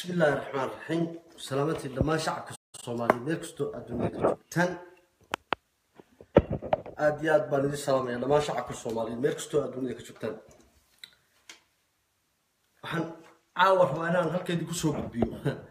bismi illaahi raxmaan raxiim salaamantii dhammaan shacabka soomaaliyeed meel kastoo adduunyada ka joogtaan aada iyo aad baan idin salaamaya dhammaan shacabka soomaaliyeed meel kastoo adduunyada ka joogtaan waxaan caawa rabaa inaan halkeedii kusoo gudbiyo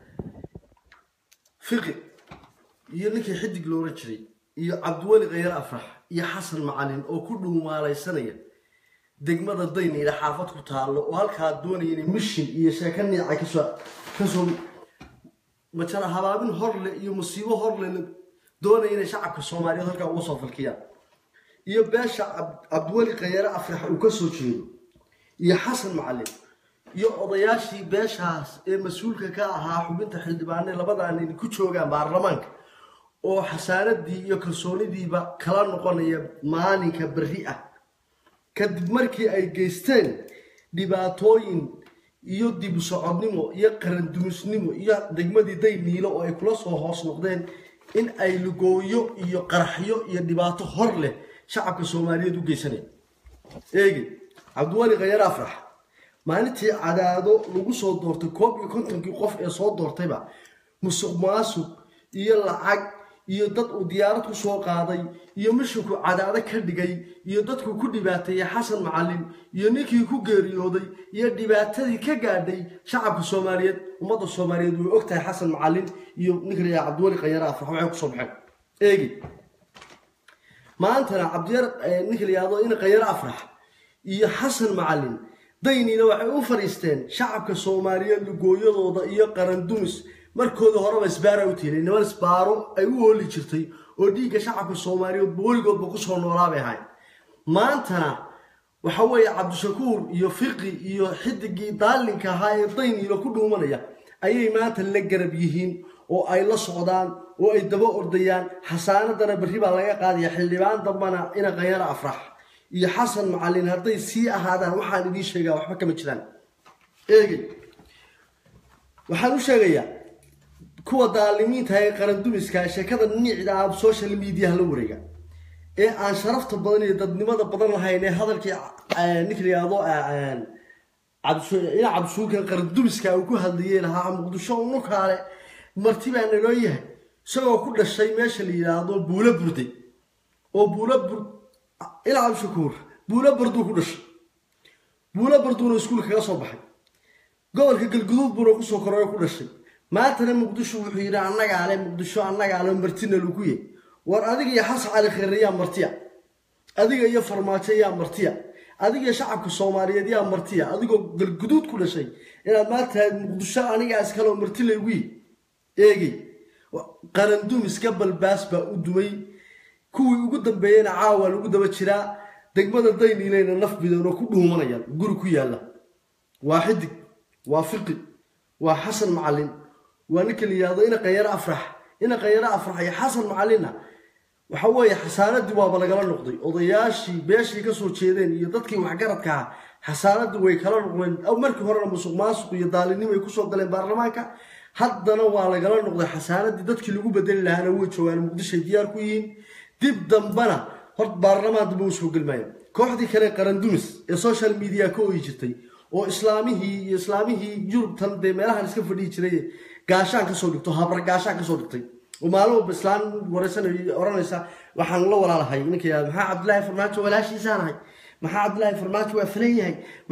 fiqi iyo ninkii xidig la oran jiray iyo cabdiweli khayar afrax iyo xasan macalin oo ku dhuumaalaysanaya degmada dayniila xaafad ku taallo oo halkaa doonaya inay mishin iyo sheeko niica kasoo kasoo majara habaabin horle iyo musiibo horle doonaya inay shacabka soomaaliyeed halkaa uga soo falkiyaan iyo beesha cabdiweli khayare afrax uu ka soo jeedo iyo xasan macalin iyo odayaashii beeshaas ee mas-uulka ka ahaa xubinta xildhibaane labadan in ku joogaan baarlamaanka oo xasaanadii iyo kalsoonidiiba kala noqonaya maalinka berri ah kadib markii ay geysteen dhibaatooyin iyo dib u socodnimo iyo qarandumisnimo iyo degmadii dayniilo oo ay kula soo hoos noqdeen in ay lugooyo iyo qaraxyo iyo dhibaato hor leh shacabka soomaaliyeed u geysanaya eegi cabdiweli khayar afrax maalintii cadaado lagu soo doortay koob iyo kontonkii qof ee soo doortayba musuq maasuq iyo lacag iyo dad uu diyaarad ku soo qaaday iyo mishinku cadaado ka dhigay iyo dadku ku dhibaateeyey xasan macalin iyo ninkii ku geeriyooday iyo dhibaatadii ka gaadhay shacabka soomaaliyeed ummadda soomaaliyeed way ogtahay xasan macalin iyo ninka la yidhaha cabdiweli khayare afrax waxay kusoo baxeen eegi maantana cabdiyar ninka la yidhahdo in khayare afrax iyo xasan macalin dayniina waxay u fadhiisteen shacabka soomaaliyeed lugooyadooda iyo qarandumis markooda horeba isbaara u tiilay niman isbaaro ay u hooli jirtay oo dhiigga shacabka soomaaliyeed weligoodba kusoo noolaabay ahayn maantana waxa weeye cabdishakuur iyo fiqi iyo xidigii daalinka ahaa ee dayniilo ku dhuumanaya ayay maanta la garab yihiin oo ay la socdaan oo ay daba ordayaan xasaanadana berri baa laga qaadaya xildhibaan dambana ina khayara afrax iyo xasan macalin hadday sii ahaadaan waxaan idiin sheegaa waxba kama jiraan eegey waxaan u sheegayaa kuwa daalimiinta ee qarandumiska sheekada niicda ah social mediaha la wareega ee aan sharafta badan iyo dadnimada badan lahayn ee hadalkii ninka la yihahdo ina cabdishuurkan qarandumiska uu ku hadlayay lahaa muqdisho unukaale marti baa naloo yahay isagoo ku dhashay meesha la yidhaahdo buulo burday oo buulo bur ina cabdishakuur buulo barduu ku dhashay buulo barduuna iskuul kaga soo baxay gobolka galguduud buuna kusoo koroo ku dhashay maantana muqdisho wuxuu yidhi annagaale muqdisho annagaale martina lagu ye war adiga iyo xasan cali kheyre yaa martiya adiga iyo farmaajo yaa martiya adiga iyo shacabka soomaaliyeed yaa martiya adigoo galguduud ku dhashay inaad maanta muqdisho anigaa iskaloo marti laygu ye eegey qarandumiska balbaas baa u dumay kuwii ugu dambeeyeyna caawa lagu daba jiraa degmada dayniileyna naf bidan oo ku dhuumanayaan guri ku yaalla waa xidig waa fiqi waa xasan macalin waa ninka la yihahdo ina khayaro afrax ina khayaro afrax iyo xasan macalinna waxa weeye xasaanadii waaba lagala noqday odayaashii beeshii kasoo jeedeen iyo dadkii waxgaradka ah xasaanadii way kala noqdeen markii horena musuq maasuq iyo daalinimo ay kusoo galeen baarlamaanka haddana waa lagala noqday xasaanadii dadkii lagu bedeli lahaana way joogaan muqdishoay diyaar ku yihiin dib dambana horta baarlamaan damba usoo gelmaayo kooxdii kale qarandumis ee social media ka oyi jirtay oo islaamihii iyo islaamihii yurubtan dee meelahan iska fadhihi jiray gaashaan kasoo dhigto habar gaashaan kasoo dhigtay oo maalin walba islaam wareysanay oranaysa waxaan la walaalahay ninka yihahdo maxaa cabdillaahi farmaajo walaashiisaanahay maxaa cabdillaahi farmaajo waa falan yahay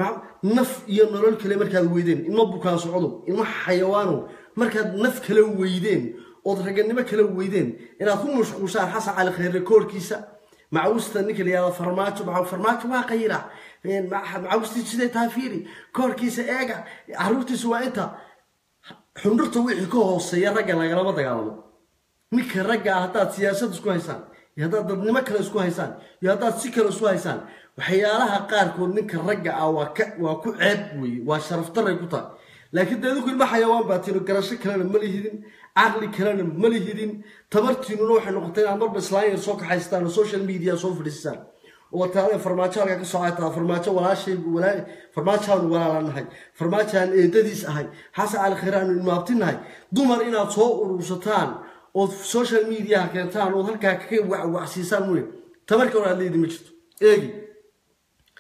naf iyo nolol kale markaad weydeen ilma bukaan socdo ilma xayawaano markaad naf kala weydeen ood raganimo kala weydeen inaad ku mashquushaan xasan cali khayre koorkiisa macawusta ninka la yihahdo farmaajo farmaajo waa qayra macawustii siday tahay fiiri koorkiisa eega caruurtiisa waa inta xundhurta wixii ka hooseeya ragga lagalama dagaalamo ninka ragga ah haddaad siyaasad isku haysaan iyo haddaad dadnimo kale isku haysaan iyo haddaad si kale isku haysaan waxyaalaha qaarkood ninka ragga ah waa ka waa ku ceeb weeye waa sharafdaray ku tahay laakiin dee idinku ilma xayawaan baa tiro garasho kalena ma lihidin caqli kalena ma lihidin tabartiinuna waxay noqotay inaad marba islaanyar soo kaxaystaan oo social media soo fadhiistaan oo taale farmaajo halkaa ka socotaa farmaajo walaashay farmaajoaanu walaalanahay farmaajoaan eedadiis ahay xasan cali khayre aanu ilmaabtinahay dumar inaad soo urursataan ood social mediaha keentaan ood halkaa ka wacsiisaan mooye tabarka hor aad leedi ma jirto eegi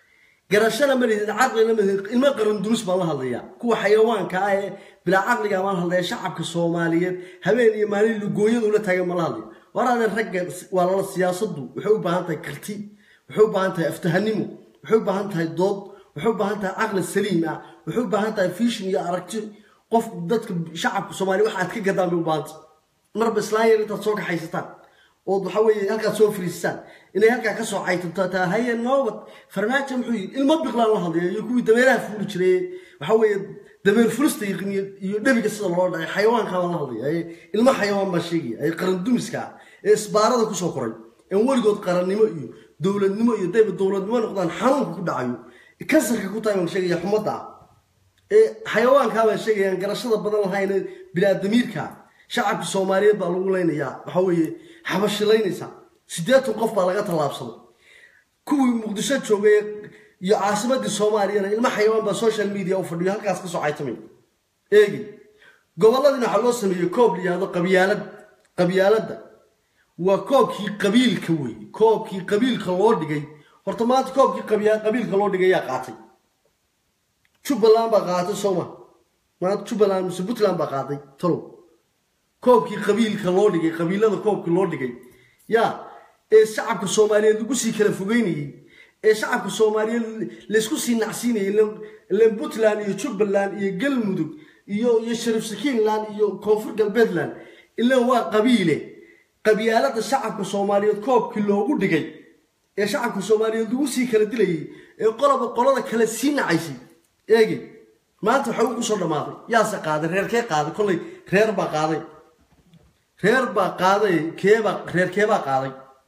garashana ma lihid caqlina ma lihid ilmo qaran dunis baan la hadlayaa kuwa xayawaanka ah ee bilaa caqliga baan hadlaya shacabka soomaaliyeed habeen iyo maalin lugooyada ula taagan ma la hadlaya waraadeen ragga waa lala siyaasadu waxay u baahan tahay karti waxay u baahan tahay aftahanimo waxay u baahan tahay dood waxay u baahan tahay caqli saliim ah waxay u baahan tahay fishin iyo aragti qof dadka shacabka soomaaliya wax aad ka gadaan bay u baahanta marba islaan yar intaad soo kaxaysataan ood waxa weeye halkaad soo fariistaan inay halkaa kasoo caytanto taa haye noobad farmaajo muxuu yidhi ilmo biqlaan la hadlaya iyo kuwii dameeraha fuuli jiray waxa weeye dameer fulista iyo iyo dhebiga sida loo dhacay xayawaankaa baan la hadlaya ee ilmo xayawaan baa sheegaya ee qaran dumiska ah ee isbaarada kusoo koray een weligood qarannimo iyo dowladnimo iyo dayba dowladnimo noqdaan xanuunka ku dhacayo kansarka ku tahay baan sheegaya xumadda ah ee xayawaankaa baan sheegayaan garashada badan lahayn ee bilaadamiirka shacabka soomaaliyeed baa lagu leynayaa waxa weeye xabashilaynaysa siddeetan qof baa laga tallaabsaday kuwii muqdisho joogay iyo caasimadii soomaaliyana ilmo xayawaan baa social media u fadhiyo halkaas ka soo caytamay eegi gobolladina waxaa loo sameeyey koob la yihahdo qabyaalad qabyaaladda waa koobkii qabiilka wey koobkii qabiilka loo dhigay horta maanta koobkii qabiilka loo dhigay yaa qaatay jubbaland baa qaatay sooma maanta jubbaland mise puntland baa qaatay talow koobkii qabiilka loo dhigay qabiilada koobkii loo dhigay yaa ee shacabka soomaaliyeed lagu sii kala fogeynayey ee shacabka soomaaliyeed laysku sii nacsiinayay ilen puntland iyo jubbaland iyo galmudug iyo iyo sharif sakiinland iyo koonfur galbeedland ilan waa qabiile qabyaalada shacabka soomaaliyeed koobkii loogu dhigay ee shacabka soomaaliyeed lagu sii kala dilayay ee qoloba qolada kale sii nacaysay eegi maanta waxa uu kusoo dhammaaday yaase qaaday reerkee qaaday kollay reer baa qaaday reer baa qaaday keebaa reer keebaa qaaday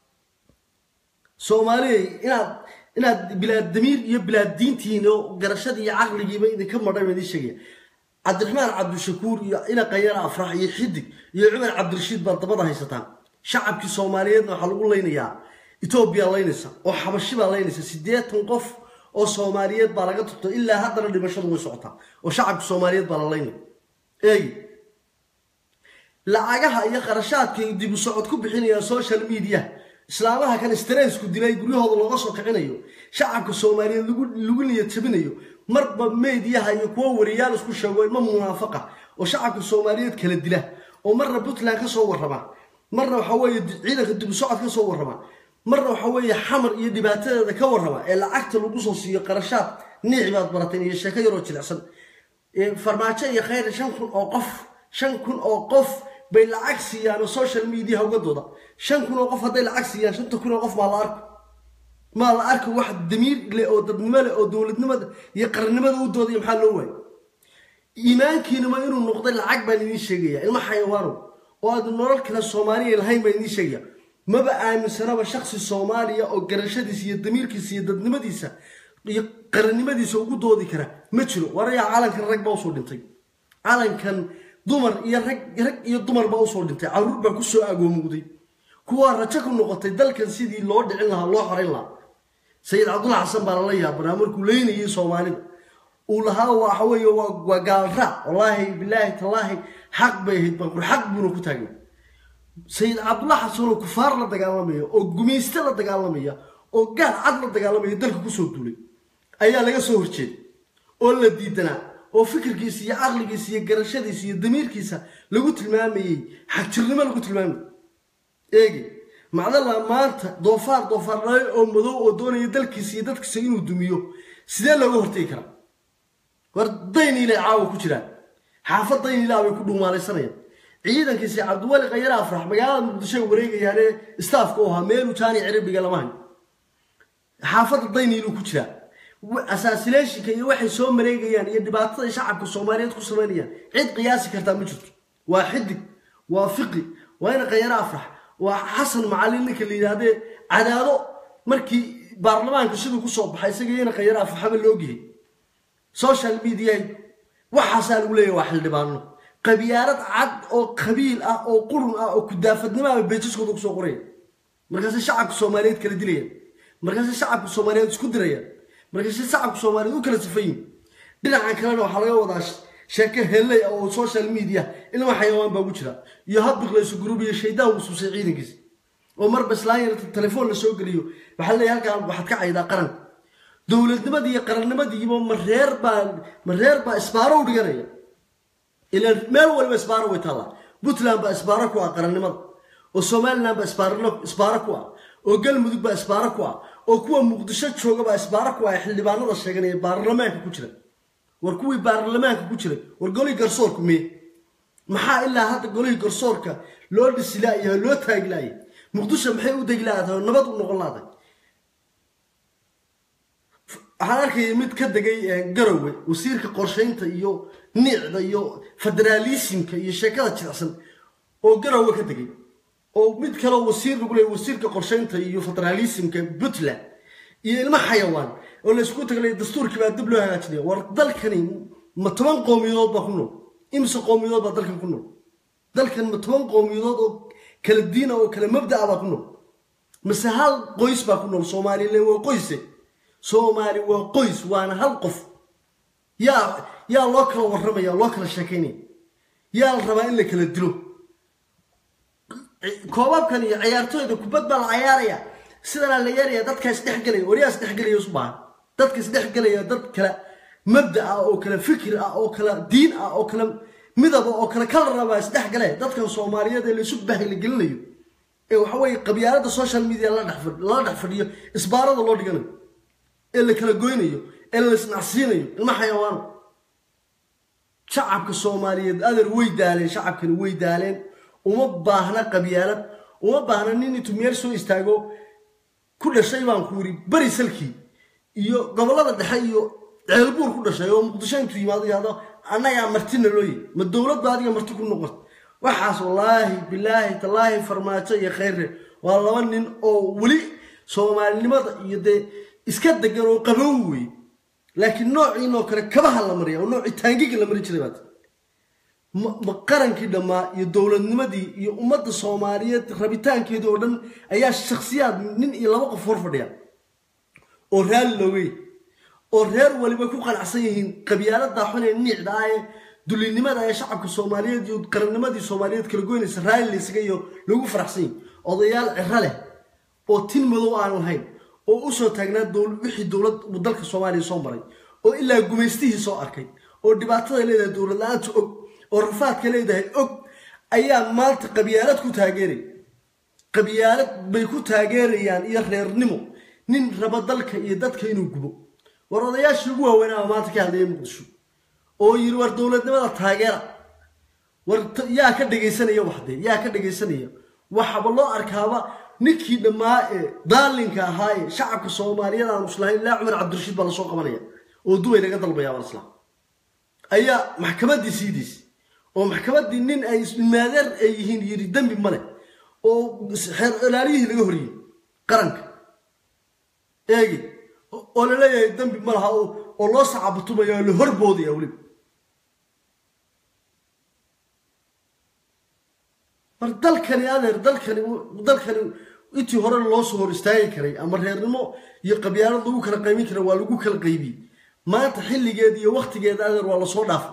soomaaliya inaad inaad bilaad damiir iyo bilaad diintiin oo garashadii iyo caqligiiba idinka madhay baan idiin sheegaya cabdiraxmaan cabdishakuur iyo ina qayara afrax iyo xidig iyo cumar cabdirashiid baad dabada haysataan shacabkii soomaaliyeedna waxaa lagu leynayaa etoobiya laynaysa oo xabashi baa laynaysa siddeetan qof oo soomaaliyeed baa laga turto ilaa haddana dhimashadu way socotaa oo shacabka soomaaliyeed baa la laynaya eegi lacagaha iyo qarashaadkay dib u socod ku bixinayaan social media islaamaha kan stressku dilay guryahooda looga soo kicinayo shacabka soomaaliyeed lagu niyad jabinayo marba meediyaha iyo kuwo wariyaal isku sheego ilmo munaafaqa oo shacabka soomaaliyeed kala dila oo marna puntland ka soo warrama marna waxa weeye ciidanka dib u socod ka soo warrama marna waxa weeye xamar iyo dhibaatadeeda ka warrama ee lacagta lagu soo siiyo qarashaad niici baad barateen iyo sheeko yaroo jilicsan farmaajo iyo khayr shan kun oo qof shan kun oo qof bay lacag siiyaan oo social media ugadooda shan kun oo qof hadday lacag siiyaan shanta kun oo qof maa la arko maa la arko wax damiir leh oo dadnimo leh oo dowladnimada iyo qarannimada u doodaya maxaa loo waayay iimaankiinuma inuu noqday lacag baan idiin sheegaya ilmo xayawaano oo aad nolol kale soomaaliya lahayn baan idiin sheegaya maba aaminsanaba shaksi soomaaliya oo garashadiisa iyo damiirkiisa iyo dadnimadiisa iyo qarannimadiisa ugu doodi kara ma jiro warayaa calankan rag baa usoo dhintay calankan dumar iyo rag rag iyo dumar baa usoo dhintay caruur baa kusoo agoomugday kuwaa rajo ku noqotay dalkan sidii loo dhicin lahaa loo xorayn lahaa sayid cabdulla xasan baa lala yaabanaa markuu leynayay soomaalida uu lahaa waxa weeye waa gaalraac wallaahi bilaahi tallaahi xaq bay ahayd banqur xaq buuna ku taagnay sayid cabdulla xasan oo kufaar la dagaalamaya oo gumayste la dagaalamaya oo gaal cad la dagaalamaya dalka kusoo duulay ayaa laga soo horjeeday oo la diidanaa oo fikirkiisa iyo caqligiisa iyo garashadiisa iyo damiirkiisa lagu tilmaamayey xagjirnimo lagu tilmaamayay eegi macdalla maanta doofaar doofaar dhalay oo madow oo doonaya dalkiisa iyo dadkiisa inuu dumiyo sidee looga hortegi karaa war dayniile caawa ku jiraan xaafad dayniilaa bay ku dhuumaalaysanayaan ciidankiisi cabdiwali khayar afrax magaalada muqdisho wareegayaane staafka u ahaa meelu jaani cirabiga lama hayo xaafadda dayniiluu ku jiraa assasination iyo waxay soo mareegayaan iyo dhibaatada shacabka soomaaliyeed ku samaynayaan cid qiyaasi kartaa ma jirto waa xidig waa fiqi waa ina khayaro afrax waa xasan macalin ninka la yidhaahdee cadaado markii baarlamaanka siduu kusoo baxay isaga ina khayaro afraxaba loogyahay social media waxaasaa lagu leeyahay waa xildhibaano qabyaalad cad oo qabiil ah oo qurun ah oo kudaafadnimaaba beejiskooda kusoo qoraya markaase shacabka soomaaliyeed kala dilayaan markaase shacabka soomaaliyeed isku dirayaan markaase shacabka soomaaliyeed u kala sifayin dhinacan kalena waxaa laga wadaa sheeke helley ah oo social media ilma xayawaan baa ugu jira iyo hadbiqlayso group iyo shaydaan wusuusay ciidankiisa oo marba islaan yarta telefoon la soo geliyo waxaa leeyahay halkaan waxaad ka caydaa qaranka dowladnimadii iyo qarannimadiiba ma reer baa ma reer baa isbaaro u dhiganaya ilaan meel waliba isbaaro way taallaa puntland baa isbaaro ku ah qarannimada oo somaliland baa isbaarno isbaaro ku ah oo galmudug baa isbaaro ku ah oo kuwa muqdisho jooga baa isbaaro ku ah ee xildhibaanada sheeganaya baarlamaanka ku jira war kuwii baarlamaanka ku jiray war golihii garsoorku mee maxaa ilaa hadda golihii garsoorka loo dhisi laayahay loo taagi laayay muqdisho maxay u degi laadahay oo nabad u noqon laadahay waxaan arkaya mid ka degay garowe wasiirka qorshaynta iyo niicda iyo federaalismka iyo sheekada jilicsan oo garowe ka degay oo mid kaleo wasiir lagu leeyay wasiirka qorshaynta iyo federaalismka puntland iyo ilmo xayawaan oo la isku taglay dastuurkii baa dib loo hagaajinaya war dalkani ma toban qowmiyadood baa ku nool imse qowmiyadood baa dalkan ku nool dalkan ma toban qowmiyadood oo kala diina oo kala mabda'a baa ku nool mase hal qoys baa ku nool soomaalilan waa qoyse soomaali waa qoys waana hal qof yaa yaa loo kala warramaya loo kala sheekaynaya yaa la rabaa in la kala dilo koobabkan iyo ciyaartooyda kubad baa la cayaaraya sidanaa la yeeraya dadka isdhexgelaya waryaa isdhexgelaya isu baahan dadka isdhexgelaya dad kala mabda ah oo kala fikir ah oo kala diin ah oo kala midaba oo kala kalara baa isdhexgale dadkan soomaaliyeed ee laysu bahila gelinayo ee waxa weeye qabyaalada social media lala dhex fadhiyo isbaarada loo dhiganayo ee la kala goynayo ee la isnacsiinayo ilma xayawaano shacabka soomaaliyeed adeer way daaleen shacabkani way daaleen uma baahna qabyaalad uma baahna nin intuu meel soo istaago ku dhashay baan ku yidhi beri salkii iyo gobollada dhexe iyo ceelbuur ku dhashay oo muqdisho intuu yimaado yahdo annagaa martina looyi ma dowladba adiga marti ku noqon waxaas wallaahi bilaahi tallaahi farmaajo iyo khayrre waa laba nin oo weli soomaalinimada iyo dee iska degan oo qabow wey laakiin noociinoo kale kabaha la mariya oo noocii taangiga la mari jiray baad ma qarankii dhammaa iyo dowladnimadii iyo ummadda soomaaliyeed rabitaankeedii oo dhan ayaa shakhsiyaad nin iyo laba qof hor fadhiya oo raalli loogay oo reer waliba ku qanacsan yihiin qabyaalada xun ee niicda ah ee dulinimada ee shacabka soomaaliyeed iyo qarannimadii soomaaliyeed kala goynaysa raalli laysaga iyo lagu faraxsan yihin odayaal ciro leh oo tin madow aan lahayn oo usoo taagnaa wixii dowlad dalka soomaaliya soo maray oo ilaa gumaystihii soo arkay oo dhibaatada leedahay dowlad la-aanta og oo rafaadka leedahay og ayaa maanta qabyaalad ku taageeraya qabyaalad bay ku taageerayaan iyo reernimo nin raba dalka iyo dadka inuu gubo war odayaashii ugu waaweynaa maanta ka hadlaya muqdisho oo yiri war dowladnimada taageera war yaa ka dhegaysanaya waxdee yaa ka dhegaysanaya waxaba loo arkaaba ninkii dhammaa ee daalinka ahaa ee shacabka soomaaliyeed aan islahayn ilaa cumar cabdirashiid baa lasoo qabanaya oo dubay laga dalbaya bal islaam ayaa maxkamaddii siidiisay oo maxkamaddii nin ay ismaadeer ay yihiin yiri dembi male oo xeer ilaaliyihii laga horiyey qaranka eegi oo la leeyahay dembi ma laha oo loo sacabatumaya oo la horboodaya weliba mar dalkani adeer dalkani dalkani intii hore loo soo hor istaagi karay ama reernimo iyo qabyaalad lagu kala qaymin karay waa lagu kala qaybiyey maanta xilligeeda iyo waktigeeda adeer waa lasoo dhaafay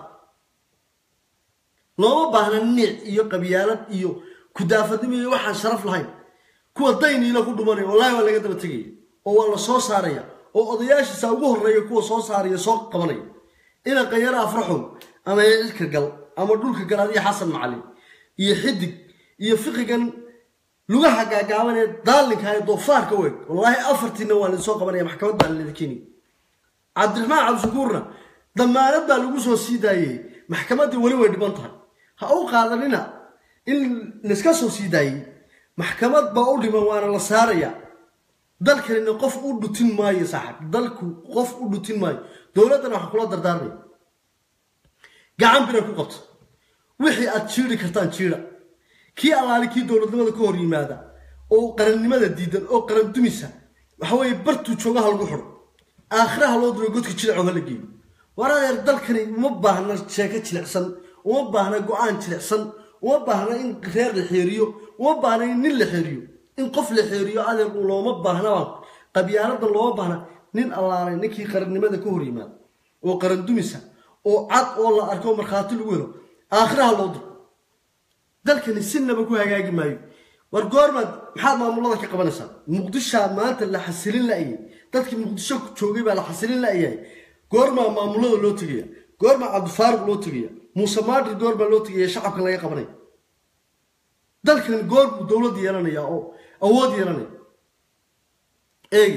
looma baahna niic iyo qabyaalad iyo kudaafadnimo iyo waxaan sharaf lahayn kuwa dayniila ku dhumanaya wallaahi waa laga daba tegaya oo waa la soo saaraya oo odayaashiisa ugu horreeya kuwa soo saaraya soo qabanaya ina qayaro afraxow ama cirka gal ama dhulka gal adiyo xasan macalin iyo xidig iyo fiqigan lugaha gaagaaban ee daalinka ee doofaarka u eg wallaahi afartiina waa laysoo qabanaya maxkamad baa lalida keenaya cabdiraxmaan cabdishakuurna damaanad baa lagu soo sii daayey maxkamaddii weli way dhiban tahay ha u qaadanina in layska soo sii daayey maxkamad baa u dhiman waana la saaraya dalkanina qof u dhutin maayo saaxib dalku qof u dhutin maayo dowladdana waxaa kula dardaarmaya gacan bina ku qabto wixii aad jiiri kartaan jiira kii allaali kii dowladnimada ka hor yimaada oo qarannimada diidan oo qaran dumisa waxa weeye bartuu joogaha lagu xidho aakhiraha loo diro godka jilicoo hala geeyo war adeer dalkani uma baahna sheeko jilicsan uma baahna go-aan jilicsan uma baahna in reer la xeeriyo uma baahna in nin la xeeriyo in qof la xeeriyo adeer looma baahnabaa qabyaaladan looma baahna nin allaalay ninkii qarannimada ka hor yimaada oo qaran dumisa oo cad oo la arko markhaati lagu helo aakhiraha loo diro dalkani sinaba ku hagaagi maayo war goormaad maxaad maamulada ka qabanaysaa muqdishaa maanta la xasilin la'yay dadkii muqdisho joogay baa la xasilin la'yahay goormaa maamulada loo tegaya goormaa cabdifaaruq loo tegaya muuse maadri goormaa loo tegaya shacabka laga qabanaya dalkan goor buu dowlad yeelanaya oo awood yeelanaya eegi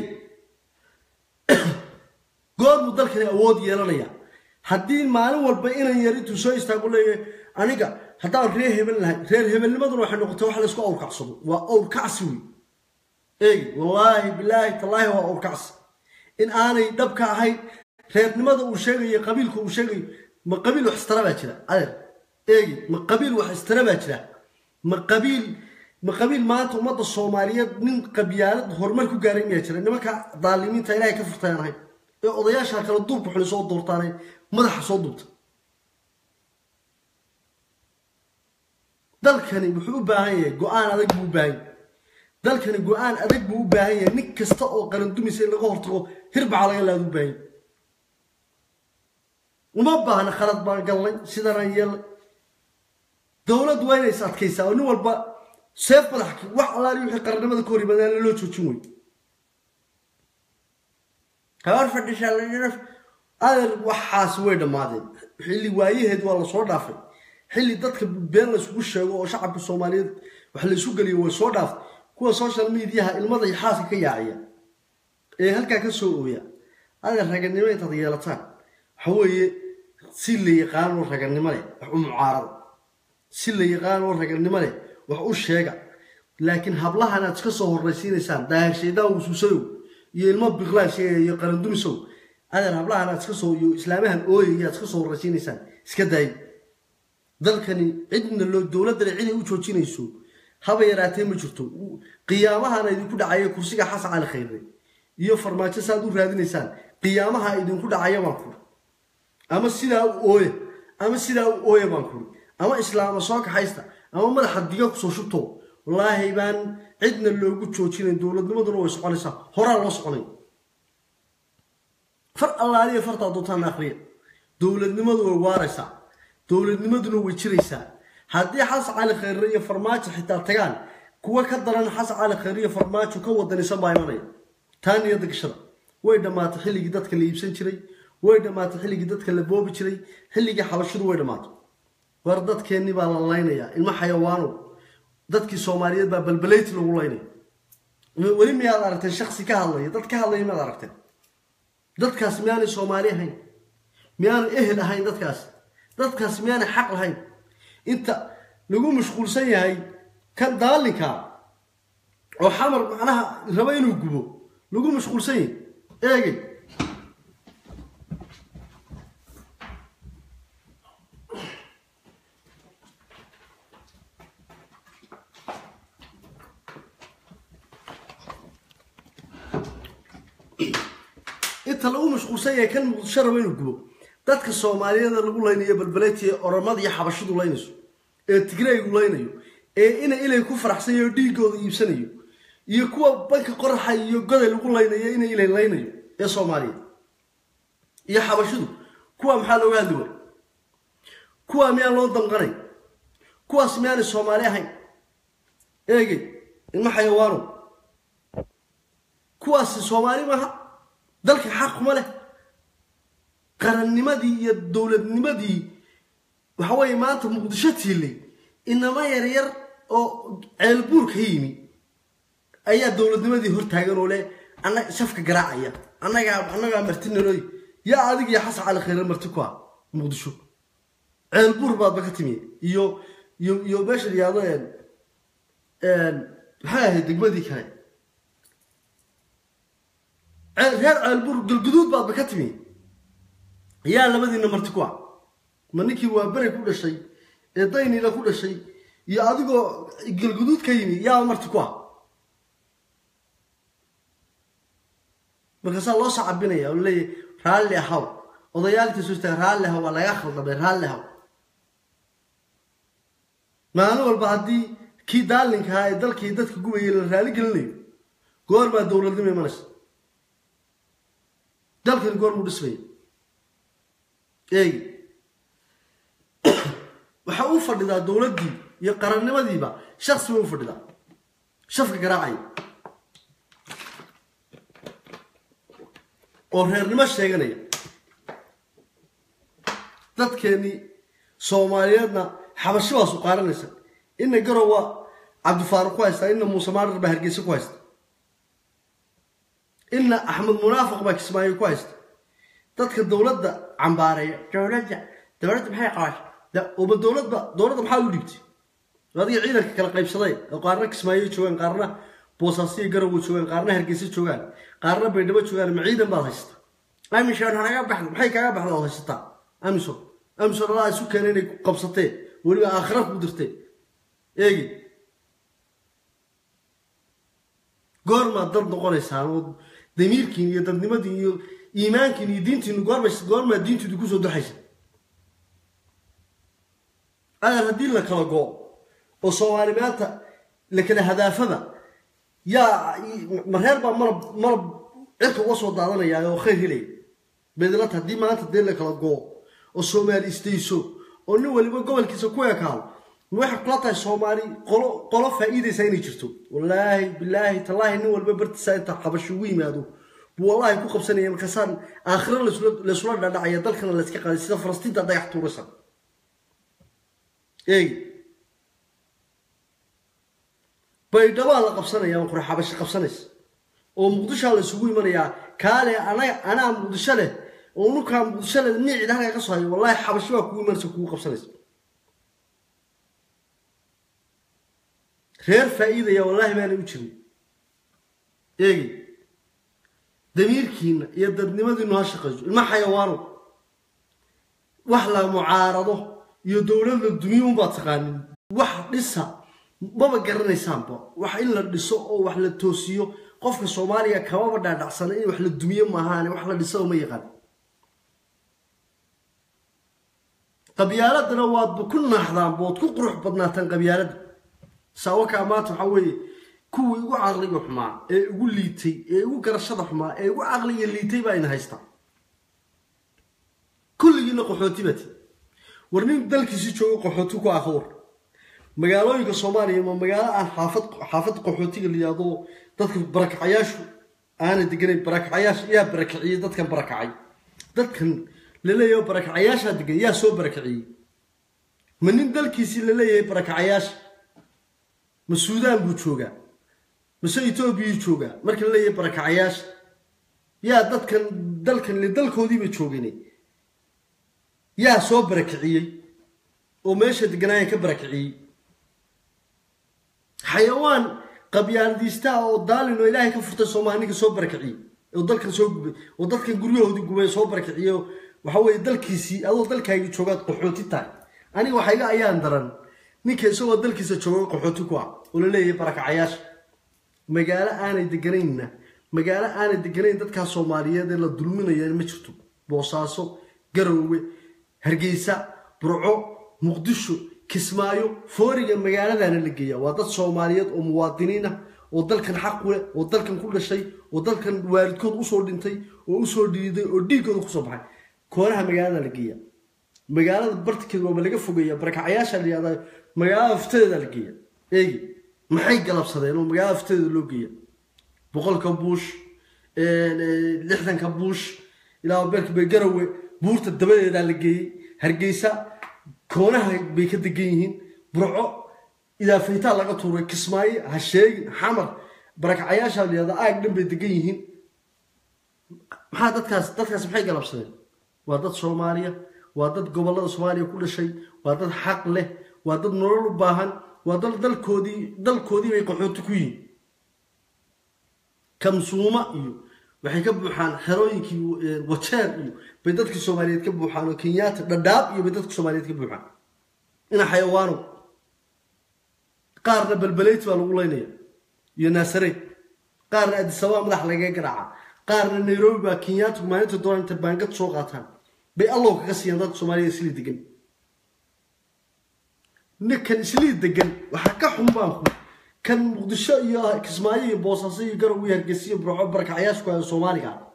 goor buu dalkani awood yeelanaya haddii maalin walba inan yar intuu soo istaago leeyahay aniga haddaan reer hebel lahay reer hebelnimaduna waxay noqotay wax laysku awrkacsado waa awrkacsi wey eegi wallaahi bilaahi tallaahi waa awrkacsi in aanay dhabka ahayn reernimada uu sheegayo qabiilka uu sheegayo ma qabiil wax istara baa jira adeer eegi ma qabiil wax istara baa jira ma qabiil ma qabiil maanta ummadda soomaaliyeed nin qabyaalad horumar ku gaaray miyaa jira nimanka daalimiinta ilaahay ka furtayaan ahayn ee odayaasha kale duubka xuli soo doortaanay madaxa soo duubta dalkani wuxuu u baahan yahay go-aan adag buu u baahan yahay dalkani go-aan adag buu u baahan yahay nin kasta oo qaran dumisa in laga hortago hirbaca laga laada u baahan yahay uma baahna khalad baan gallay sidanaan yeelay dowladdu waa inay is adkaysaa oo nin walba seef madax wax alaali wixii qarannimada ka hor yimaadaan loo joojin wey habar fadhishaa adeer waxaas way dhammaadeen xilli waayaheed waa lasoo dhaafay xilli dadka been layskugu sheego oo shacabka soomaaliyeed wax laysu geliyo way soo dhaaftay kuwa social mediaha ilmada iyo xaaska ka yaaciya ee halkaa ka soo ooya adeer raganimo intaad yeelataan waxa weeye si la yaqaanoo raganimo leh wax u mucaarada si la yaqaanoo raganimo leh wax u sheega laakiin hablahan aad iska soo horraysiinaysaan daahirshaydaa wusuusadow iyo ilmo biqlaan sheegaya iyo qarandumisow adeer hablahan aad iska soo iyo islaamahan ooyaya aad iska soo horraysiinaysaan iska daayo dalkani cidna loo dowladdana ciday u joojinayso haba yaraatee ma jirto qiyaamahana idinku dhacaya kursiga xasan cali khayre iyo farmaajo saaad u raadinaysaan qiyaamaha idinku dhacaya baan kuri ama sidaa u ooya ama sidaa u ooya baan kuri ama islaama soo kaxaysta ama madaxa diga kusoo shubto wallaahi baan cidna loogu joojinayn dowladnimaduna way soconaysaa horaa loo soconay far allaaliya fartaa doontaan akhriya dowladnimadu way waaraysaa dowladnimaduna way jiraysaa haddii xasan cali khayre iyo farmaajo xitaa tagaan kuwa ka daran xasan cali khayre iyo farmaajo ka wadanisan baa imanaya taa niyadda gashada way dhammaatay xilligii dadka la iibsan jiray way dhammaatay xilligii dadka la boobi jiray xilligii xabashidu way dhammaatay war dadkeennii baa la laynayaa ilmo xayawaanow dadkii soomaaliyeed baa balbaleyti lagu laynaya weli miyaad aragteen shaksi ka hadlaya dad ka hadlaya miyaad aragteen dadkaas miyaanay soomaali ahayn miyaanu ehel ahayn dadkaas dadkaas miyaanay xaq lahayn inta lagu mashquulsan yahay kan daalinka oo xamar macnaha raba inuu gubo lagu mashquulsan yahay eegay inta lagu mashquulsan yahay kan muqdisho raba inuu gubo dadka soomaaliyeeda lagu laynayo balbaleetiya oramada iyo xabashidu laynayso ee tigraygu laynayo ee ina ilay ku faraxsanyayo oo dhiigooda iibsanayo iyo kuwa banka qoraxa iyo goday lagu laynayo ina ilay laynayo ee soomaaliyeed iyo xabashidu kuwa maxaa looga hadli waay kuwa miyaan loo damqanay kuwaas miyaanay soomaali ahayn eegey ilma xayawaano kuwaasi soomaali maaha dalka xaq kuma leh qarannimadii iyo dowladnimadii waxa weeye maanta muqdisho tiilay inama yaryar oo ceelbuur ka yimi ayaa dowladnimadii hortaagan oo leh annaga shafka garaacaya annagaa annagaa marti nalooy yaa adig iyo xasan cali khayre marti ku ah muqdisho ceelbuur baadba ka timi iyo iyo iyo meesha yihahdo maxay ahayd degmadii kale reer ceelbuur galguduud baadba ka timi yaa labadiina marti ku ah ma ninkii waa bere ku dhashay ee daynila ku dhashay iyo adigoo galguduud ka yimi yaa marti ku ah markaasaa loo sacabinaya oo laleeyahy raalli ahaw odayaalkii soo istaaga raalli ahaw waa laga khaldamay raalli ahaw maalin walba haddii kii daalinka ahaa ee dalkii dadka gubayay la raali gelinayo goor baa dowladnimo imanaysa dalkani goor muu dhismaya eegi waxa u fadhidaa dowladdii iyo qarannimadiiba shaksi bay u fadhidaa shafka garaacaya oo reernimo sheeganaya dadkeennii soomaaliyeedna xabashi baa su qaaranaysa ina garow waa cabdifaaruq ku haystaa ina muuse maarar baa hargeysa ku haysta ina axmed munaafiq baa kismaayo ku haysta dadka dowladda cambaareeya dowladda dowladda maxay qabaashay uba dowladba dowladda maxaa u dhibtay adiga ciidanka kala qaybsaday oo qaarna kismaayo joogaan qaarna boosaasiyo garowo joogaan qaarna hargeysa joogaan qaarna baydhabo joogaan ma ciidan baad haysata amishan hanaga baxda maxay kaaga baxda ood haysataa amison amison alaa isu keena inay qabsatee weliba aakhira ku dirtee eegi goormaad dad noqonaysaan oo damiirkiin iyo dadnimadiin iyo iimaankiin iyo diintiinu goorma goormaad diintiidu kusoo duxaysa agar haddii la kala go oo soomaali maanta la kala hadaafaba yaa mareer baa marab marab cirka uga soo daadanaya oo khayr helaya bedlata haddii maanta dee la kala goo oo soomaali istayso oo nin waliba gobolkiisa ku ekaado ma waxay kula tahay soomaali qolo qolo faa'iidaysa inay jirto wallaahi bilaahi tallaahi nin walba bartiisa inta xabashi ugu yimaado buu wallahi ku qabsanaya markaasaan aakhiro laysula dhadhacaya dalkana layska qaaday sida falastiinta dhagax tuuraysa eegi baydhabaa la qabsanaya qura xabashi qabsanaysa oo muqdishoa la isugu imanayaa kaale anaga anaa muqdisho leh oo nukaa muqdisho leh niicid halkaa ka soo hayo wallahi xabashi baa kugu imanaysa kugu qabsanaysa reer faa'iidaya wallaahi baanay u jirin eegi damiirkiina iyo dadnimadiinu ha shaqayso ilma xayawaano wax la mucaarado iyo dowlad la dumiyo unbaad taqaanin wax dhisa maba garanaysaanba wax in la dhiso oo wax la toosiyo qofka soomaaliya kamaba dhaadhacsana in wax la dumiyo maahaane wax la dhiso ma yaqaan qabyaaladana waadba ku naaxdaanba ood ku qurux badnaataan qabyaaladda saawakaa maanta waxaa weeye kuwii ugu caqliga xumaa ee ugu liitay ee ugu garashada xumaa ee ugu caqliga liitay baa ina haystaa kulligiina qaxooti bati war nin dalkiisi joogo qaxooti ku ah war magaalooyinka soomaaliya ma magaalo aan xaafad xaafad qaxootiga la yihahdo dadka barakacayaashu aana deganayn barakacayaasha yaa barakaciyey dadkan barakacay dadkan laleeyahay barakacayaashaa degan yaa soo barakaciyey ma nin dalkiisii laleeyahay barakacayaasha ma suudaan buu joogaa mase etoobiyuu joogaa marka laleeyahay barakacayaasha yaa dadkan dalkan le dalkoodiiba joogane yaa soo barakiciyey oo meesha deganaaya ka barakiciyey xayawaan qabyaaladiistaa oo daalin oo ilaahay ka furtay soomaali ninka soo barakiciyey oo dalkan soo gubay oo dadkan guryahoodii gubay soo barakiciyey oo waxa weeye dalkiisii adoo dalkaagii joogaad qaxooti tahay aniga waxa iga ayaan daran ninka isagoo dalkiisa jooga qaxooti ku ah oo la leeyahay barakacayaasha magaalo aanay deganaynna magaalo aanay deganayn dadkaa soomaaliyeed ee la dulminaya ma jirto boosaaso garoowe hargeysa burco muqdisho kismaayo fooriga magaaladaana la geeya waa dad soomaaliyeed oo muwaadiniin ah oo dalkan xaq u leh oo dalkan ku dhashay oo dalkan waalidkood usoo dhintay oo usoo dhiiday oo dhiiggooda kusoo baxay koonaha magaalada la geeya magaalada bartikeeda waaba laga fogeeya barakacayaasha la yihahda magaalada aftadeeda la geeya eegi maxay galabsadeen oo magaalada aftadeeda loo geeya boqolka buush lixdanka buush ilaa beerka beegarawe buurta dabadeedaa la geeyey hargeysa koonaha bay ka degan yihiin burco idaafaytaa laga tuuray kismaayo ha sheegin xamar barakacayaasha la yihahda aag dhan bay degan yihiin maxaa dadkaas dadkaas maxay galabsadeen waa dad soomaaliya waa dad gobollada soomaaliya ku dhashay waa dad xaq leh waa dad nolol u baahan waa dad dalkoodii dalkoodii bay qaxooti ku yihiin kamsuuma iyo waxay ka buuxaan xerooyinkii wajeer iyo bay dadkii soomaaliyeed ka buuxaan oo kenyaata dhadhaab iyo bay dadka soomaaliyeed ka buuxaan ina xayawaano qaarna balbaleyti baa lagu leynaya iyo naasareed qaarna adisababa madax lagaga garaaca qaarna nairobi baa kenyaata maalinta doona inta baangad soo qaataan bay allow kaga siiyaan dadka soomaaliya islii degan ninkan islii degan waxaa ka xun baan ku kan muqdisho iyo kismaayo iyo boosaaso iyo garow iyo hargeysa iyo burco barakacayaashku ah soomaaliga ah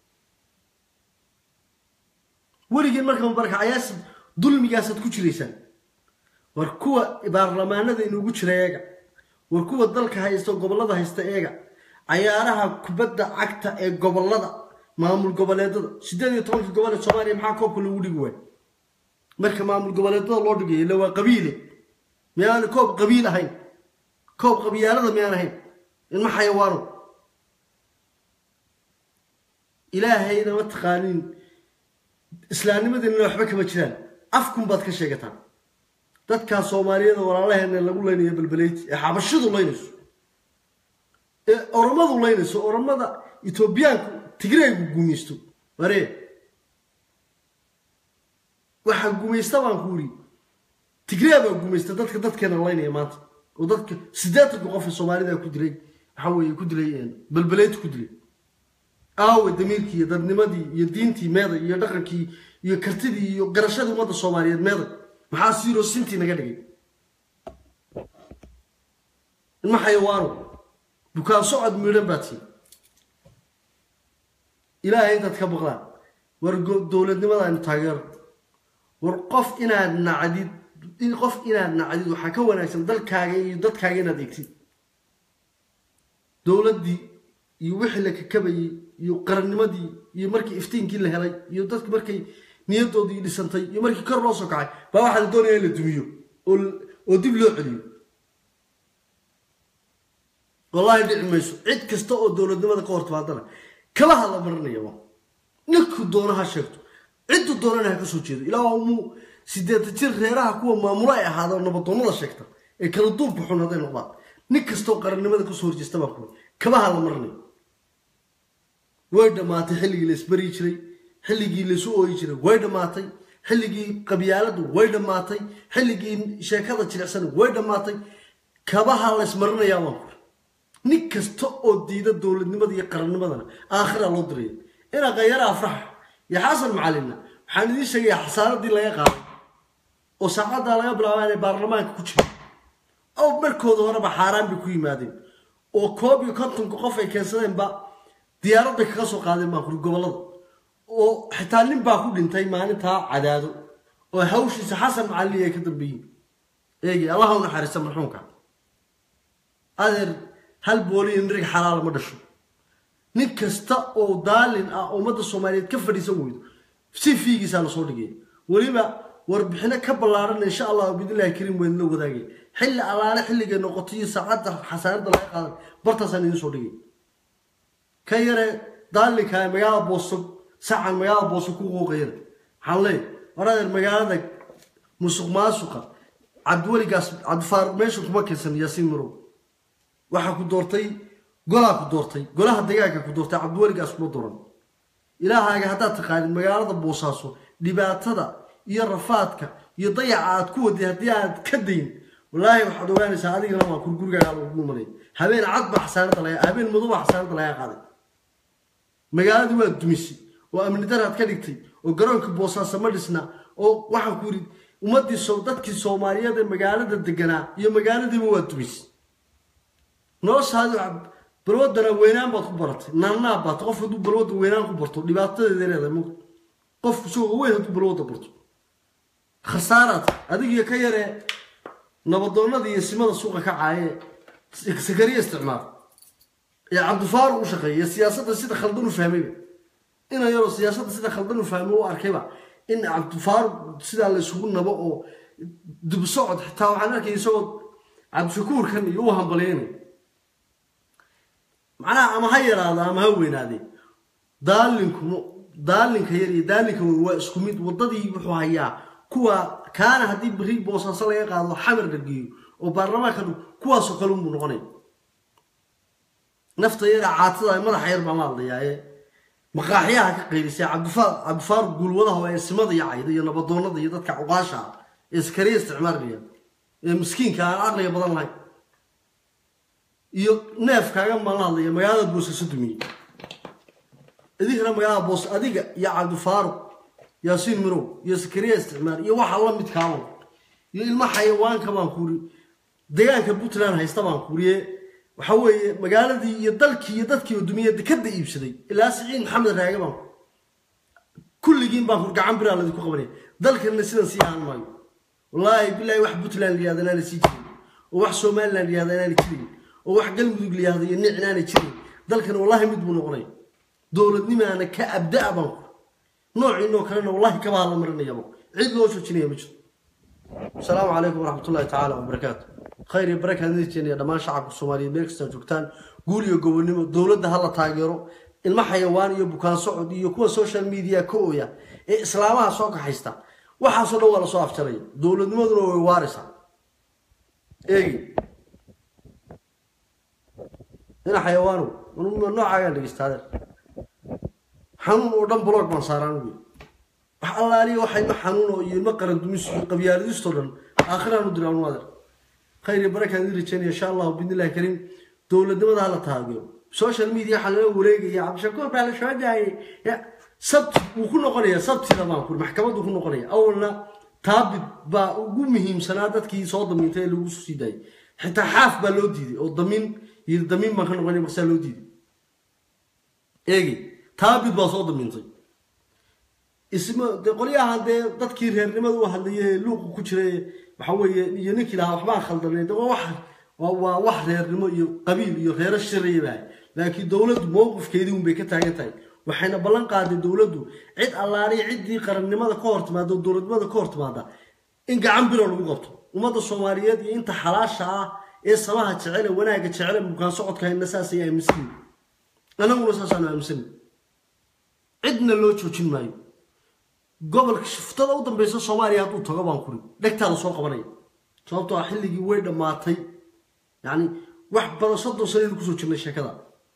weligiin markaa barakacayaas dulmigaasaad ku jiraysaan war kuwa baarlamaanada inuugu jira eega war kuwa dalka haysta gobollada haysta eega cayaaraha kubadda cagta ee gobollada maamul goboleedada sideed iyo tobankii gobol ee soomaaliya maxaa koobka loogu dhigi waay marka maamul goboleedada loo dhigayo illa waa qabiile miyaan koob qabiil ahayn koob qabyaalada miyaan ahayn ilma xayawaano ilaahayna ma taqaanin islaamnimadeenna waxba kama jiraan afkun baad ka sheegataan dadkaa soomaaliyada walaalaheena lagu leynayo balbaleyti ee xabashidu leynayso ee oromadu leynayso oromada etoobiyaanku tigreegu gumaysto waree waxaa gumaysta baan ku uri tigree baa gumaysta dadka dadkeena leynaya maanta oo dadka siddeetanka qof ee soomaalida ku dilay waxa weeye ku dilay balbaleyti ku dilay aawe damiirkii iyo dadnimadii iyo diintii meeday iyo dhaqankii iyo kartidii iyo garashadii ummadda soomaaliyeed meeday maxaa siiroo sintii naga dhigay ilma xayawaano bukaan socod miidhan baa tii ilaahay intaad ka baqdaan war dowladnimada aynu taageero war qof inaad nacdid qof inaad nacdid waxaa ka wanaagsan dalkaaga iyo dadkaaga inaad eegtid dowladdii iyo wixii la kakabayey iyo qarannimadii iyo markii iftiinkii la helay iyo dadki markay niyadoodii dhisantay iyo markii kor loo soo kacay baa waxaa la doonaya in la dumiyo oo dib loo celiyo wallaahi dhici mayso cid kasta oo dowladnimada ka hortimaadana kala hadla marinaya ninkuu doono ha sheegto cidduu doonana ha ka soo jeedo ilaa muu sideetan jir reeraha kuwa maamulo ay ahaada nabadoonnada sheegta ee kala duubka xun hadday noqdaan nin kastoo qarannimada kasoo horjeesta baa kuwa kaba hadla marinaya way dhammaatay xilligii la isbari jiray xilligii laisu ooyi jiray way dhammaatay xilligii qabyaaladu way dhammaatay xilligii sheekada jilicsan way dhammaatay kabaha la ismarinayaa baan kuri nin kasta oo diida dowladnimada iyo qarannimadana aakhira loo diraya inaa khayara afrax iyo xasan macalinna waxaan idiin sheegaya xasaaradii laga qaaday oo saacaddaa laga bilaaba inay baarlamaanka ku jiro oo markooda horeba xaaraan bay ku yimaadeen oo koob iyo kontonka qof ay keensadeenba diyaarad bay kaga soo qaadeen baan kuri gobollada oo xitaa nin baa ku dhintay maalintaa cadaado oo hawshiisa xasan macalli ay ka dambeeyiin eegi allaha u naxariista marxuumka adeer hal booliyo nirig xalaala ma dhasho nin kasta oo daalin ah ummadda soomaaliyeed ka fadhiisan weydo si fiigiisaa lasoo dhigay weliba warbixino ka ballaaran insha allah bidnillahi kariim weyn la wadaagay xilli allaale xilligay noqoto iyo saacadda xasaarada laga qaaday bartaasaan idiin soo dhigay ka yare daalinka magaalada booso sacan magaalada booso ku qooqayana waxaan leeyahay war adeer magaalada musuq maasuqa cabdiweligaas cabdifaar meesha kuma keensan yaasiin marow waxaa ku doortay golaa ku doortay golaha degaanka ku doortay cabdiweligaas kuma dooran ilaahaaga haddaad taqaanid magaalada boosaaso dhibaatada iyo rafaadka iyo dayaca aad ku waday haddii aad ka dayn wallaahi waxaad ogaanaysaa adigana waa kur gurigaaga lagu malay habeen cad baa xasaanada laga habeen madow baa xasaanada laga qaaday magaaladii waa dumisay oo amni daraad ka dhigtay oo garoonka boosaaso ma dhisna oo waxaan ku yidhi ummaddii so dadkii soomaaliyeed ee magaalada deganaa iyo magaaladiiba waa dumisay noloshaadi balwadana weynaan baad ku baratay naanaa baat qof hadduu balwadda weynaan ku barto dhibaatadeeda leedahay mugta qofku isagoo weyn hadduu balwadda barto khasaaraad adigiyo ka yaree nabadoonnada iyo simada suuqa ka caaye sakariya isticmaal ee cabdifaaruq u shaqeeya siyaasadda sida khaldan u fahmayba ina yaroo siyaasadda sida khaldan u fahmay u arkayba in cabdifaaruq sidaa la isugu nabo oo dib socod xitaa waxaan arkay isagoo cabdishakuurkan iyo u hambalyeynay macnaha ama ha yaraado ama ha weynaadee daalinku daalinka yar iyo daalinka weyn waa isku mid waddadii wuxuu hayaa kuwa kaana haddii beri boosaaso laga qaado xamar la geeyo oo baarlamaanka kuwaasoo kale unbuu noqonay nafta yara caatada madaxa yar baan la hadlayaa ee maqaaxyaha ka qaylisay cabdifaar cabdifaaruq guulwadaha ee simada iyo cayda iyo nabadoonnada iyo dadka cuqaasha ah ee iskariya isticmaalaya ee miskiinka aan caqliga badan lahayn iyo neefkaaga maan la hadlaya magaalada boosaaso dumiyey idinkana magaalada boos adiga iyo cabdifaaruq yaasiin mirow iyo sakariya isticmaal iyo waxa la midkaaba iyo ilmo xayawaanka baan kuuri deegaanka puntland haysta baan kuuriye waxa weeye magaaladii iyo dalkii iyo dadkii dumiye dekada iibsaday ilaa siciid maxamed raage baan kulligiin baan kur gacan biraa ladinku qabanaya dalkanna sidan sii ahaan maayo wallaahi bilaahi wax puntland layihahda inaana sii jirin oo wax somaliland yihahda inaanay jirin oo wax galmudug layihahda iyo nic inaanay jirin dalkan wallahi mid buu noqonaya dowladnimaana ka abda-a baan ku noociinoo kalena wallahi kaba hadla marinayaba cid loo joojinaya ma jirto asalaamu calaykum waraxmat ullahi tacaala wabarakaatu khayr iyo barakaad nijeenaya dhammaan shacabka soomaaliyeed meel kastaa joogtaan guul iyo gobonnimo dowladda hala taageero ilmo xayawaan iyo bukaan socod iyo kuwa social media ka ooya ee islaamaha soo kaxaysta waxaasoo dhan waa lasoo afjaraya dowladnimaduna way waaraysaa eegi ina xayawaanow noocaagaan dhegeysta adeer xanuun oo dhan blog baan saaraan wey wax allaaliya waxa ilmo xanuun oo iyo ilmo qaran dumis iyo qabyaaladistoo dhan aakhiraan u dira anu adeer khayr iyo barakaan idin rajeynaya insha allahu biidnillahi kariim dowladnimada hala taageero social media waxaa laga wareegaya cabdishakuur baa la soo daayay sabti wuu ku noqonaya sabtida baan kuri maxkamaddu ku noqonaya awalna taabid baa ugu muhiimsanaa dadkii soo damiintay ee lagu sii daayay xitaa xaaf baa loo diiday oo damiin iyo damiin baan ka noqonaya marsaa loo diiday eegi taabid baa soo damiintay isma dee qolyahan dee dadkii reernimada u hadlayay ee luuqa ku jiray waxa weeye iyo ninkii lahaa waxbaan khaldanay de waa wax waa wax reernimo iyo qabiil iyo reero shiraya baa laakiin dowladdu mowqifkeedii unbay ka taagan tahay waxayna ballan qaaday dowladdu cid allaaliya ciddii qarannimada ka hor timaada oo dowladnimada ka hor timaada in gacan biro lagu qabto ummadda soomaaliyeed iyo inta xalaasha ah ee samaha jecele wanaagga jecele bukaan socodka hayna saasay aaminsanin anaguna saasaanu aaminsanin cidna loo joojin maayo gobolka shiftada u dambeysa soomaaliya hadduu tago baan kuri dhegtaada soo qabanaya sababtoo ah xilligii way dhammaatay yacni wax badan soddon sanaynu kusoo jirnay sheekada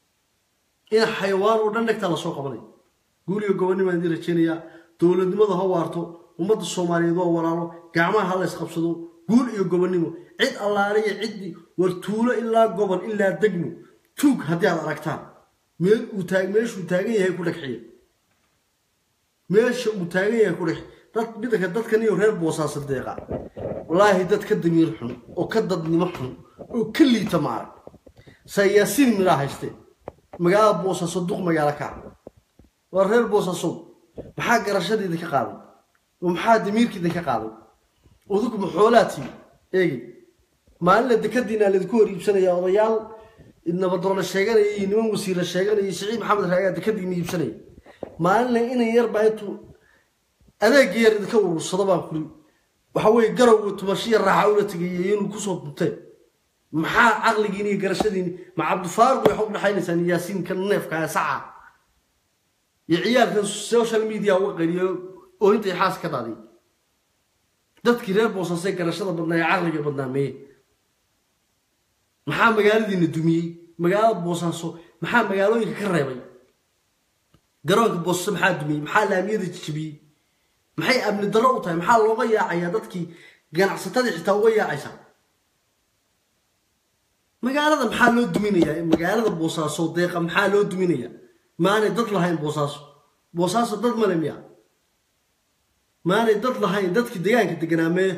in xayawaan oo dhan dhegtaa lasoo qabanaya guuliga gobonnimaan idin rajeynayaa dowladnimadu ha waarto ummadda soomaaliyeed waa walaalo gacmaha ha la ysqabsado guul iyo gobonnimo cid allaaliya ciddii war tuulo ilaa gobol ilaa degmo tuug haddii aad aragtaan meel uu taag meeshuu taagan yahay ku dhagxiya meesha uu taagan yahay ku dhex dad midaka dadkan iyo reer boosaasa deeqa wallaahi dad ka damiir xun oo ka dadnimo xun oo ka liita ma arag sayaasiin midhaa haystee magaalada boosaaso duq magaalo kaa waa reer boosaasow maxaa garashadiida ka qaaday oo maxaa damiirkiida ka qaaday udugu maxoolaa timi eegi maalinla dekadiinaa laydinku hor iibsanaya odayaal nabadoona sheeganaya iyo niman wasiira sheeganaya siciid maxamed raagaa dekadiina iibsanaya maalinla inan yarbaa intuu adeega yar idinka urursado baan kuri waxa weye garowga tumashiya raaxa ula tegayay inuu kusoo dunteen maxaa caqligiini iyo garashadiini ma cabdifaaruq waxay u dhexaynaysaan yaasiinka neefka ee saca iyo ciyaalkan social media uga qariyo oo intay xaas ka daadiy dadkii reer boosasee garashada badnaa ee caqliga badnaa meye maxaa magaaladiina dumiyey magaalada boosaaso maxaa magaalooyinka ka reebay garoonka boosase maxaa dumiyey maxaa laamiyada jijibiyey maxay amni darro u tahay maxaa looga yaacayaa dadkii ganacsatadii xitaa uga yaacaysa magaalada maxaa loo duminayaa magaalada boosaaso deeqa maxaa loo duminayaa maanay dad lahayn boosaaso boosaaso dad male miya maanay dad lahayn dadkii deegaanka deganaa mee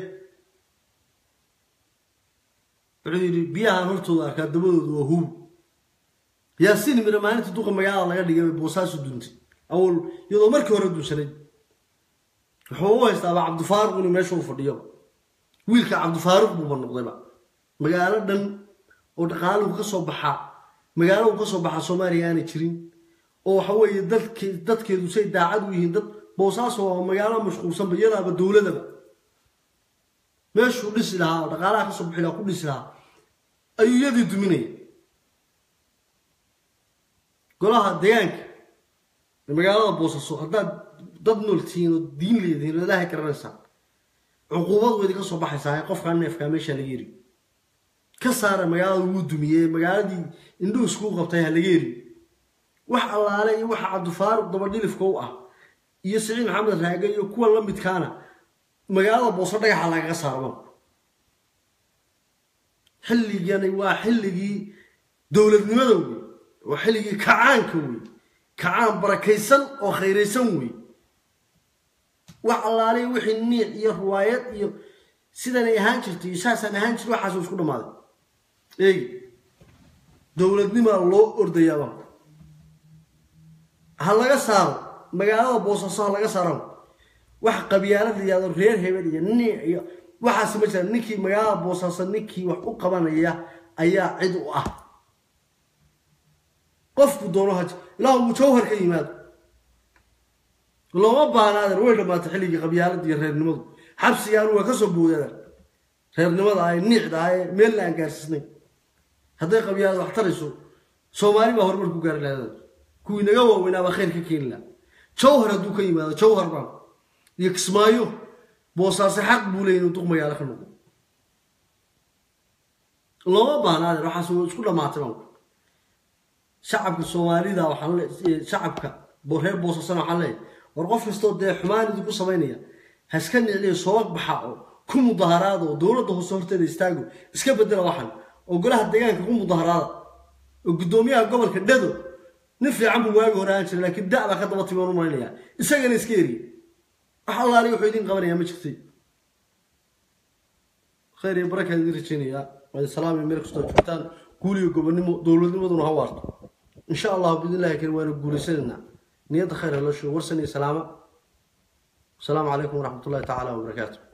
wuxuu yidhi biyahaan hortooda arkaa dabadooda waa huub yaasiin mira maalinta duqa magaalada laga dhigay bay boosaaso duntay awal iyadoo markii hore dunsanay wuxuu u haystaaba cabdifaaruq inuu meesha u fadhiyoba wiilka cabdifaaruq buuba noqdayba magaalo dhan oo dhaqaaluhu ka soo baxaa magaalohu ka soo baxaa soomaaliya aanay jirin oo waxa weeye dadke dadkeedu say daacad u yihiin dad boosaaso waa magaalo mashquulsanba iyadaaba dowladaba meeshuu dhisi lahaa oo dhaqaalaha ka soo bixi lahaa ku dhisi lahaa ayuu iyadii duminaya golaha deegaanka magaalada boosaaso haddaad dad nool tihiin oo diin leedihiin oo ilaahay garanaysaa cuquubad weyd ka soo baxaysaa qofkaa neefkaa meesha laga yeri ka saara magaalada wuu dumiyey magaaladii indhuhu iskuu qabtay ha laga yeri wax allaale iyo waxa cabdifaaruq dabadhilifka u ah iyo siciid maxamed raage iyo kuwa la midkaana magaalada booso dhagaxa lagaga saarma xilligani waa xilligii dowladnimada wey waa xilligii kacaanka wey kacaan barakaysan oo khayraysan wey wax allaale wixii niic iyo riwaayad iyo sidanay ahaan jirtay iyo saasaan ahaan jir waxaasuu isku dhammaaday eegi dowladnimaa loo ordayaaba ha laga saaro magaalada boosaaso ha laga saaro wax qabyaalad la yihahdo reer hebel iyo niic iyo waxaas ma jiraan ninkii magaalada boosaaso ninkii wax u qabanaya ayaa cid u ah qofku doono haj ilaa uu jawhar ka yimaado looma baanaadan way dhammaatay xilligii qabyaalada iyo reernimadu xabsigaan waa ka soo boodaadan reernimada ay niicda ah ee meelna aan gaarsiisnay hadday qabyaalada wax tarayso soomaali baa horumar ku gaari lahayd kuwii naga waaweynaa baa khayr ka keeni lahaa jawhar hadduu ka yimaado jawhar baan iyo kismaayo boosaase xaq buu leeyahy inuu duq magaalo ka noqdo looma baanaadan waxaas waa isku dhammaatay baan shacabka soomaalida waxaan le shacabka reer boosasana waxaan leeyahay war qof kastoo dee xumaan idinku samaynaya ha iska nicliyo soo baxa oo ku mudaharaada oo dowladda hoose horteeda istaago iska bedela waxan oo golaha deegaanka ku mudaharaada oo guddoomiyaha gobolka dhado nin fiican buu waagi hore aan jiray laakiin da' baa ka daba timi aan u malaynayaa isagana iska eriye wax allaali wuxuu idin qabanayaa ma jirtay khayr iyo barakaan idin rajaynayaa waa salaami meel kastoo joogtaan guuliyo gobonimo dowladnimaduna ha waarto in sha allahu biidnillahi kariim waana guulaysanaynaa niyadda khayr ha loo sheego warsan iyo salaamo asalaamu calaykum waraxmat ullahi tacaala wabarakaatu